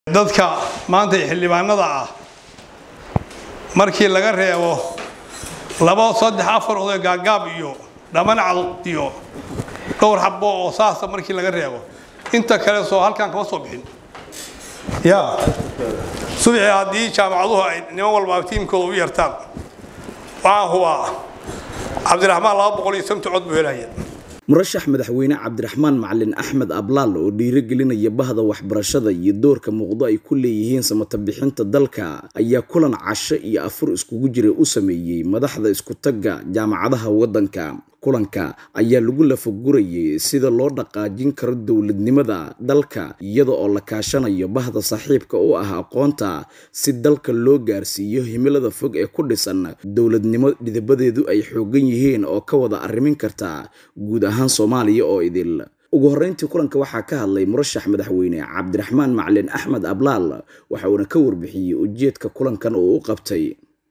dadka maanta xildhibaanada ah markii laga reebo laba saddex afar oday gaagaab iyo dhaman cadud iyo dhowr xabo oo saasa markii laga reebo inta kale soo halkan kama soo bixin ya subixii haddii jaamacaduhu ay niman walba tiimkooda u yartaan waxaan hubaa cabdiraxmaan laba boqol iyo samti cod buu helaya murashax madaxweyne cabdiraxmaan macalin axmed ablaal oo dhiirigelinaya bahda waxbarashada iyo doorka muuqdo ay ku leeyihiin samata bixinta dalka ayaa kulan casho iyo afur iskugu jiray u sameeyey madaxda isku-tagga jaamacadaha waddanka kulanka ayaa lagu lafagurayay sida loo dhaqaajin karo dowladnimada dalka iyada oo la kaashanayo bahda saaxiibka u ah aqoonta si dalka loo gaarsiiyo himilada fog ee ku dhisan dowladnimo dhidabadeedu ay xoogan yihiin oo ka wada arrimin karta guud ahaan soomaaliya oo idil ugu horreyntii kulanka waxaa ka hadlay murashax madaxweyne cabdiraxmaan macalin axmed ablaal waxa uuna ka warbixiyey ujeedka kulankan oo u qabtay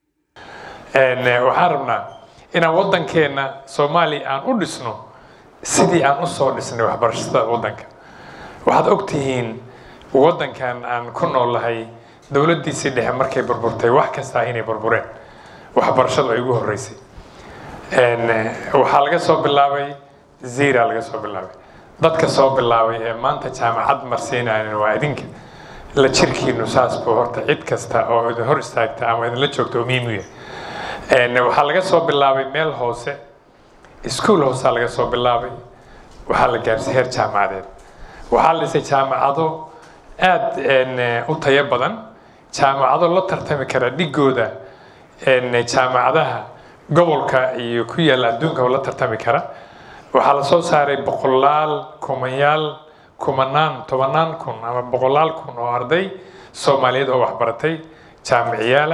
waxaan rabnaa inaan waddankeenna soomaaliya aan u dhisno sidii aan usoo dhisnay waxbarashada waddanka waxaad ogtihiin waddankan aan ku noolahay dowladdiisii dhexe markay burburtay wax kastaa inay burbureen waxbarashadu ay ugu horreysay waxaa laga soo bilaabay zira laga soo bilaabay dadka soo bilaabay ee maanta jaamacad marsiinayan waa idinka la jirkiinu saas buu horta cid kasta oo idin hor istaagta ama idinla joogta oo muhiim u yahay waxaa laga soo bilaabay meel hoose iskuol hoosea laga soo bilaabay waxaa la gaarsiy heer jaamacadeed waxaa la dhisay jaamacado aada u tayo badan jaamacado la tartami kara dhigooda jaamacadaha gobolka iyo ku yaalla adduunka la tartami kara waxaa la soo saaray boqolaal kumanyaal kumanaan tobanaan kun ama boqolaal kun oo arday soomaaliyeed oo waxbaratay jaamiciyaala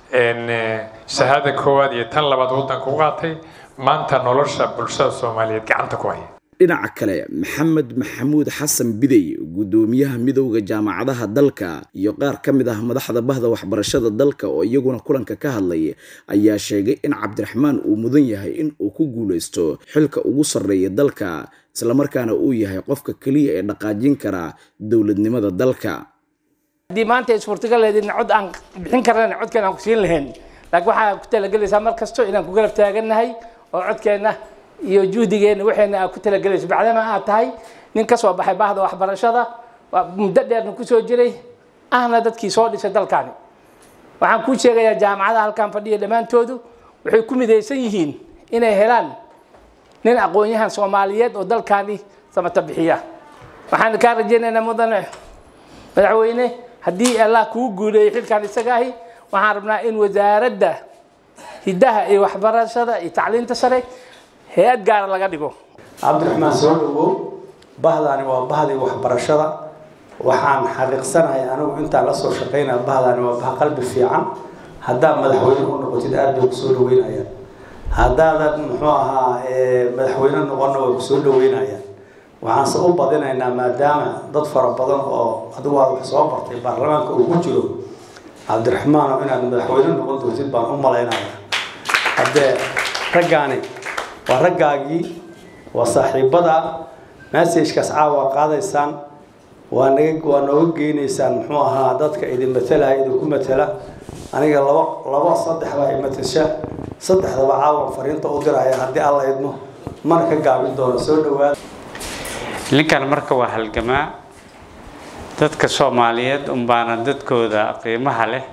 shahaada koowaad iyo tan labaad waddanka u qaatay maanta nolosha bulshada soomaaliyeed gacanta ku haya dhinaca kale maxamed maxamuud xasan bidey guddoomiyaha midowda jaamacadaha dalka iyo qaar ka mid ah madaxda bahda waxbarashada dalka oo iyaguna kulanka ka hadlay ayaa sheegay in cabdiraxmaan uu mudan yahay in uu ku guulaysto xilka ugu sarreeya dalka islamarkaana uu yahay qofka keliya ee dhaqaajin kara dowladnimada dalka haddii maanta suurtagaleedina cod aan bixin karana codkeen aan ku siin lahayn laakiin waxaa ku talagelaysaa mar kasto inaan ku garab taagannahay oo codkeenna iyo juhdigeenna waxayna aad ku talagelayso bacdama aad tahay nin ka soo baxay bahda waxbarashada waa muddo dheerna kusoo jiray ahna dadkii soo dhisay dalkaani waxaan kuu sheegayaa jaamacadaha halkan fadhiya dhammaantoodu waxay ku midaysan yihiin inay helaan nin aqoon-yahan soomaaliyeed oo dalkaani samata bixiya waxaan kaa rajaynaynaa mudane madaxweyne haddii allah kuu guuleeyay xilkan isaga ahi waxaan rabnaa in wasaaradda hiddaha iyo waxbarashada iyo tacliinta sare hay-ad gaara laga dhigo cabdiraxmaan soo dhawow bahdaani waa bahdii waxbarashada waxaan xaqiiqsanahay anigu intaan la soo shaqaynaya bahdaani waa bah qalbi fiican haddaad madaxweyne u noqotid aada bay kusoo dhaweynayaan haddaadan muxuu ahaa madaxweyne noqonna way kusoo dhaweynayaan waxaanse u badinaynaa maadaama dad fara badan oo adigu aad wax soo bartay baarlamaanka uu ku jiro cabdiraxmaano inaad madaxweyne noqon doontid baan u malaynaya haddee raggaani waa raggaagii waa saaxiibada messagekaas caawa qaadaysaan waa naga waa nooga geynaysaan muxuu ahaa dadka idin matalaya idinku matala aniga laba laba saddex baa imatasha saddexdaba caawa fariinta u diraya haddii alla idmo mana ka gaabin doono soo dhawaada ninkan marka waa halgamaa dadka soomaaliyeed unbaana dadkooda qiimaha leh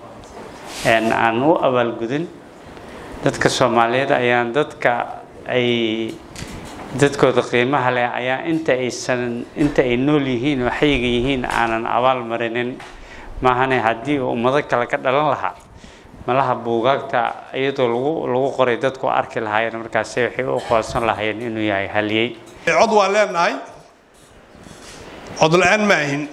aan u abaalgudin dadka soomaaliyeed ayaan dadka ay dadkooda qiimaha leh ayaa inta aysan inta ay nool yihiin oo xayiga yihiin aanan abaal marinin maahane haddii uu ummado kale ka dhalan lahaa malaha buugaagta iyadoo lagu lagu qoray dadku arki lahaayeen markaasi waxay u qoonsan lahaayeen inuu yahay haliyey cod waan leenahay cod la-aan ma ahin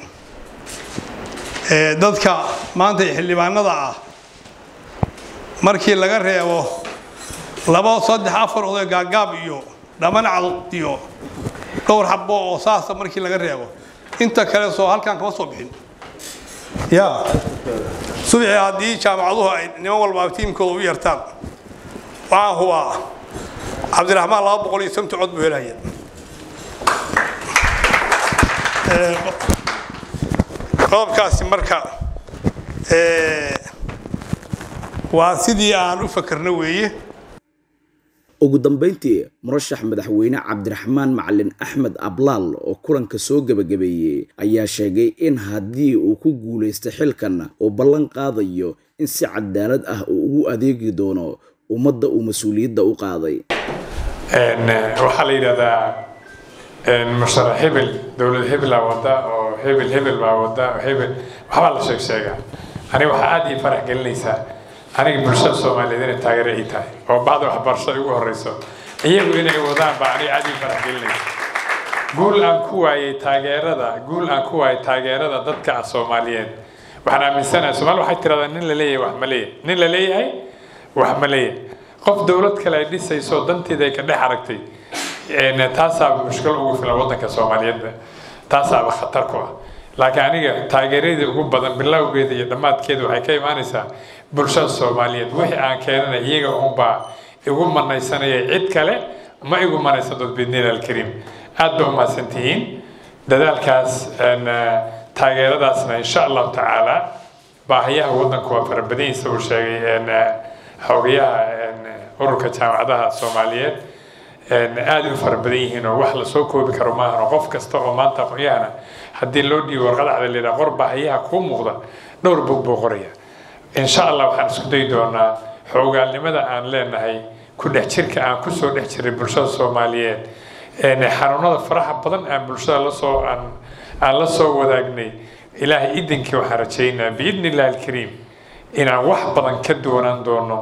dadka maanta xildhibaanada ah markii laga reebo laba saddex afar oday gaagaab iyo dhaman cadud iyo dhowr xabo oo saasa markii laga reebo inta kale soo halkan kama soo bixin ya subixii haddii jaamacaduhu ay niman walba tiimkooda u yartaan waxaan hubaa cabdiraxmaan laba boqol iyo samti cod buu helaya qodobkaasi marka waa sidii aan u fakarno weeye ugu dambeyntii murashax madaxweyne cabdiraxmaan macalin axmed ablaal oo kulanka soo gebagabeeyey ayaa sheegay in haddii uu ku guulaysto xilkan uu ballan qaadayo in si cadaalad ah uu ugu adeegi doono ummadda uu mas-uuliyadda u qaaday waxaa la yidhahdaa musharax hebel dowlad hebelaa wada oo hebel hebel baa wada oo hebel waxbaa la sheeg sheegaa aniga waxaa aada ii farax gelinaysaa aniga bulshada soomaaliyeed inay taageero ii tahay oo bacda waxbarasho ay ugu horeyso iyagu inay wadaan baa aniga aada ii farax gelinaysa guul aan ku waayey taageerada guul aan ku waayey taageerada dadka ah soomaaliyeed waxaan aaminsanahay soomaali waxay tiradaa nin la leeyahay wax ma leeyahay nin la leeyahay wax ma leeyahay qof dowlad kale ay dhisayso danteeda ay ka dhex aragtay taasaaba mushkil ugu filan waddanka soomaaliyeedba taasaaba khatar ku ah laakiin aniga taageeradii ugu badan bilowgeeda iyo dhammaadkeeda waxay ka imaanaysaa bulshada soomaaliyeed wixii aan keenana iyaga unbaa igu manaysanaya cid kale ma igu manaysan dood bidniil alkariim aad ba umahadsantihiin dadaalkaas taageeradaasna insha allahu tacaala baahiyaha waddanku waa farabadanyisa uu sheegay xogayaha ururka jaamacadaha soomaaliyeed aada u fara badan yihiin oo wax lasoo koobi karo maahan oo qof kasta oo maanta aqoonyahana haddii loo dhiibo warqada cad layidhaha qor baahiyaha kuu muuqda dhowr bog buu qoraya insha allah waxaan isku dayi doonaa xoogaalnimada aan leenahay ku dhex jirka aan kusoo dhex jiray bulshada soomaaliyeed xanuunada faraha badan aan bulshada lasoo aan aan la soo wadaagnay ilaahay idinkii waxaan rajaynaa biidni illahi alkariim inaan wax badan ka doonaan doono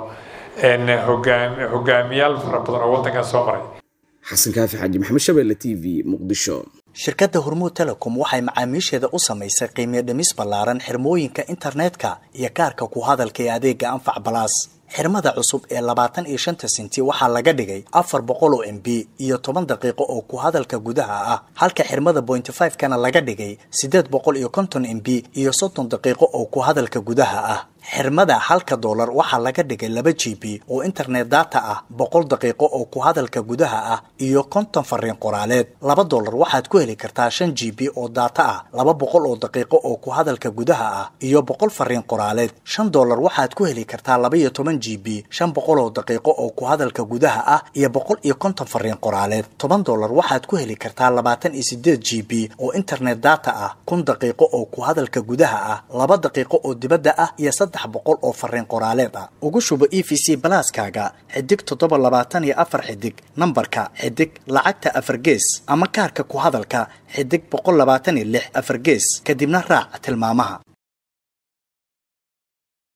hogaamiyaal fara badan oo waddankan soo maray xasan kaafi xaaji maxamed shabeelle t v muqdisho shirkadda hormuud telecom waxay macaamiisheeda u samaysay qiimiyo dhimis ballaaran xirmooyinka internetka iyo kaarka ku hadalka ee adeega anfac balaas xirmada cusub ee labaatan iyo shanta senti waxaa laga dhigay afar boqol oo m b iyo toban daqiiqo oo ku hadalka gudaha ah halka xirmada bointy five kana laga dhigay siddeed boqol iyo konton m b iyo soddon daqiiqo oo ku hadalka gudaha ah xirmada halka doolar waxaa laga dhigay laba g b oo internet data ah boqol daqiiqo oo ku hadalka gudaha ah iyo konton fariin qoraaleed laba doolar waxaad ku heli kartaa shan g b oo data ah laba boqol oo daqiiqo oo ku hadalka gudaha ah iyo boqol fariin qoraaleed shan doolar waxaad ku heli kartaa laba iyo toban g b shan boqol oo daqiiqo oo ku hadalka gudaha ah iyo boqol iyo konton fariin qoraaleed toban doolar waxaad ku heli kartaa labaatan iyo sideed g b oo internet data ah kun daqiiqo oo ku hadalka gudaha ah laba daqiiqo oo dibadda ah iyo saddex boqol oo fariin qoraaleed ah ugu shubo e v c balaaskaaga xidig toddoba labaatan iyo afar xidig nambarka xidig lacagta afar gees ama kaarka ku hadalka xidig boqol labaatan iyo lix afar gees kadibna raac tilmaamaha